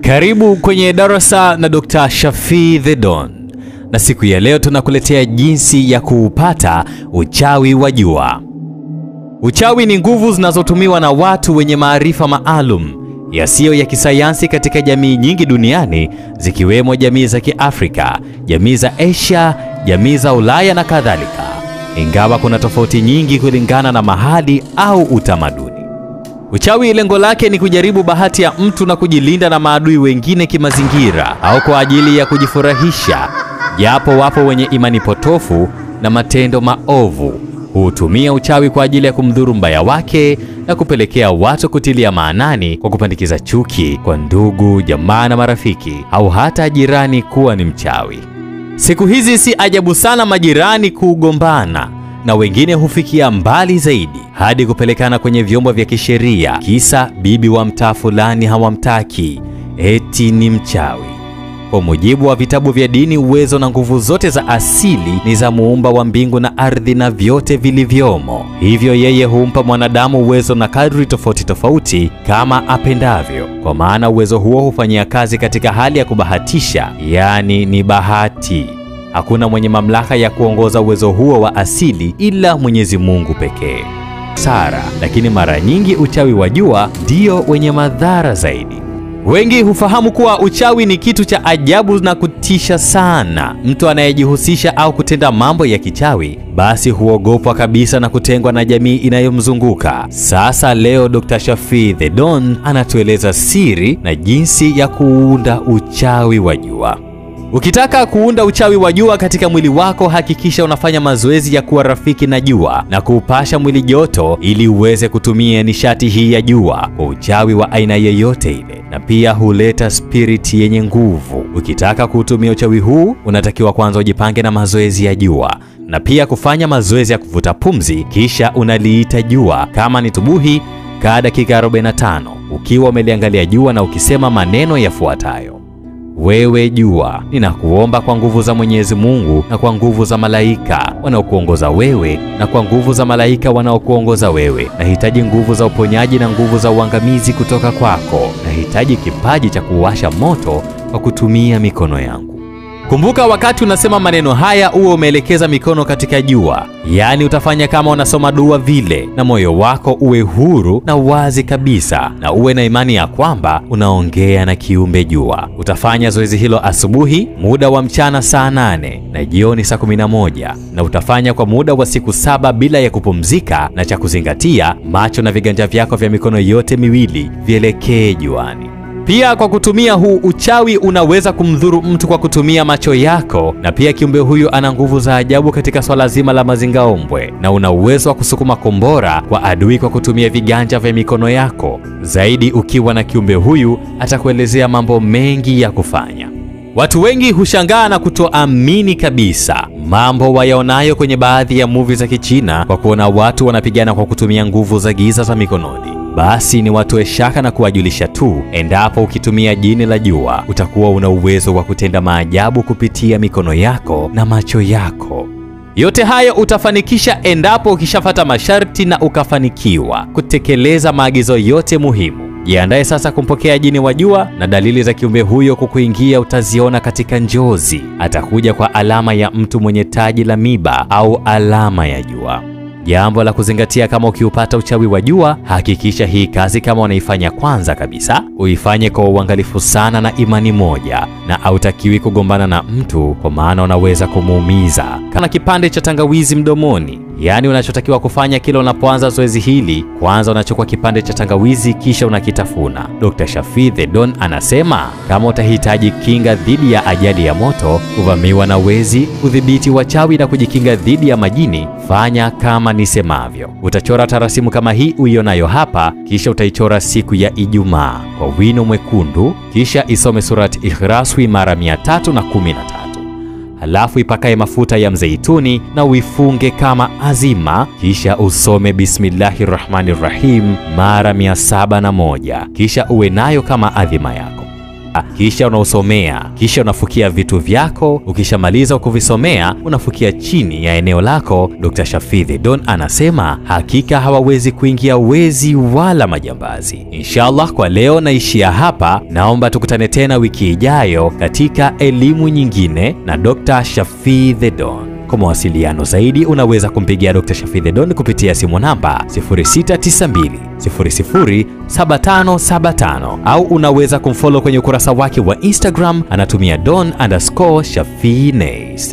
Karibu kwenye darasa na Dr. Shafii The Don, na siku ya leo tunakuletea jinsi ya kuupata uchawi wa jua. Uchawi ni nguvu zinazotumiwa na watu wenye maarifa maalum yasiyo ya kisayansi katika jamii nyingi duniani zikiwemo jamii za Kiafrika, jamii za Asia, jamii za Ulaya na kadhalika, ingawa kuna tofauti nyingi kulingana na mahali au utamaduni. Uchawi lengo lake ni kujaribu bahati ya mtu na kujilinda na maadui wengine kimazingira au kwa ajili ya kujifurahisha, japo wapo wenye imani potofu na matendo maovu hutumia uchawi kwa ajili ya kumdhuru mbaya wake na kupelekea watu kutilia maanani kwa kupandikiza chuki kwa ndugu, jamaa na marafiki au hata jirani kuwa ni mchawi. Siku hizi si ajabu sana majirani kugombana na wengine hufikia mbali zaidi hadi kupelekana kwenye vyombo vya kisheria, kisa bibi wa mtaa fulani hawamtaki eti ni mchawi. Kwa mujibu wa vitabu vya dini, uwezo na nguvu zote za asili ni za muumba wa mbingu na ardhi na vyote vilivyomo. Hivyo yeye humpa mwanadamu uwezo na kadri tofauti tofauti kama apendavyo, kwa maana uwezo huo hufanyia kazi katika hali ya kubahatisha, yaani ni bahati. Hakuna mwenye mamlaka ya kuongoza uwezo huo wa asili ila Mwenyezi Mungu pekee. Sara, lakini mara nyingi uchawi wa jua ndio wenye madhara zaidi. Wengi hufahamu kuwa uchawi ni kitu cha ajabu na kutisha sana. Mtu anayejihusisha au kutenda mambo ya kichawi basi huogopwa kabisa na kutengwa na jamii inayomzunguka. Sasa leo Dr. Shafii The Don anatueleza siri na jinsi ya kuunda uchawi wa jua. Ukitaka kuunda uchawi wa jua katika mwili wako, hakikisha unafanya mazoezi ya kuwa rafiki na jua na kuupasha mwili joto, ili uweze kutumia nishati hii ya jua kwa uchawi wa aina yoyote ile, na pia huleta spiriti yenye nguvu. Ukitaka kuutumia uchawi huu, unatakiwa kwanza ujipange na mazoezi ya jua na pia kufanya mazoezi ya kuvuta pumzi, kisha unaliita jua. Kama ni tubuhi, kaa dakika 45 ukiwa umeliangalia jua na ukisema maneno yafuatayo: wewe jua, ninakuomba kwa nguvu za Mwenyezi Mungu na kwa nguvu za malaika wanaokuongoza wewe na kwa nguvu za malaika wanaokuongoza wewe, nahitaji nguvu za uponyaji na nguvu za uangamizi kutoka kwako. Nahitaji kipaji cha kuwasha moto kwa kutumia mikono yangu. Kumbuka, wakati unasema maneno haya uwe umeelekeza mikono katika jua, yaani utafanya kama unasoma dua vile, na moyo wako uwe huru na wazi kabisa, na uwe na imani ya kwamba unaongea na kiumbe jua. Utafanya zoezi hilo asubuhi muda wa mchana saa nane na jioni saa kumi na moja na utafanya kwa muda wa siku saba bila ya kupumzika, na cha kuzingatia, macho na viganja vyako vya mikono yote miwili vielekee juani. Pia kwa kutumia huu uchawi unaweza kumdhuru mtu kwa kutumia macho yako, na pia kiumbe huyu ana nguvu za ajabu katika swala zima la mazingaombwe, na una uwezo wa kusukuma kombora kwa adui kwa kutumia viganja vya mikono yako. Zaidi, ukiwa na kiumbe huyu atakuelezea mambo mengi ya kufanya. Watu wengi hushangaa na kutoamini kabisa mambo wayaonayo kwenye baadhi ya movie za Kichina kwa kuona watu wanapigana kwa kutumia nguvu za giza za mikononi. Basi ni watoe shaka na kuwajulisha tu, endapo ukitumia jini la jua utakuwa una uwezo wa kutenda maajabu kupitia mikono yako na macho yako. Yote hayo utafanikisha endapo ukishafata masharti na ukafanikiwa kutekeleza maagizo yote muhimu. Jiandae sasa kumpokea jini wa jua, na dalili za kiumbe huyo kukuingia utaziona katika njozi. Atakuja kwa alama ya mtu mwenye taji la miba au alama ya jua. Jambo la kuzingatia kama ukiupata uchawi wa jua, hakikisha hii kazi kama unaifanya kwanza kabisa, uifanye kwa uangalifu sana na imani moja, na hautakiwi kugombana na mtu, kwa maana unaweza kumuumiza. Kana kipande cha tangawizi mdomoni, yaani unachotakiwa kufanya kila unapoanza zoezi hili, kwanza unachukua kipande cha tangawizi kisha unakitafuna. Dr. Shafii The Don anasema kama utahitaji kinga dhidi ya ajali ya moto, kuvamiwa na wezi, kudhibiti wachawi na kujikinga dhidi ya majini, fanya kama nisemavyo. Utachora tarasimu kama hii uionayo hapa, kisha utaichora siku ya Ijumaa kwa wino mwekundu, kisha isome surati Ikhraswi mara 313 halafu ipakae mafuta ya mzeituni na uifunge kama azima, kisha usome bismillahi rahmani rahim mara 701 kisha uwe nayo kama adhima yako. kisha unausomea, kisha unafukia vitu vyako. Ukishamaliza kuvisomea, unafukia chini ya eneo lako. Dr. Shafii The Don anasema hakika hawawezi kuingia wezi wala majambazi. Inshallah, kwa leo naishia hapa. Naomba tukutane tena wiki ijayo katika elimu nyingine na Dr. Shafii The Don. Kwa mawasiliano zaidi unaweza kumpigia Dr. Shafii The Don kupitia simu namba 0692 00 7575 au unaweza kumfollow kwenye ukurasa wake wa Instagram anatumia don underscore Shafii Nays.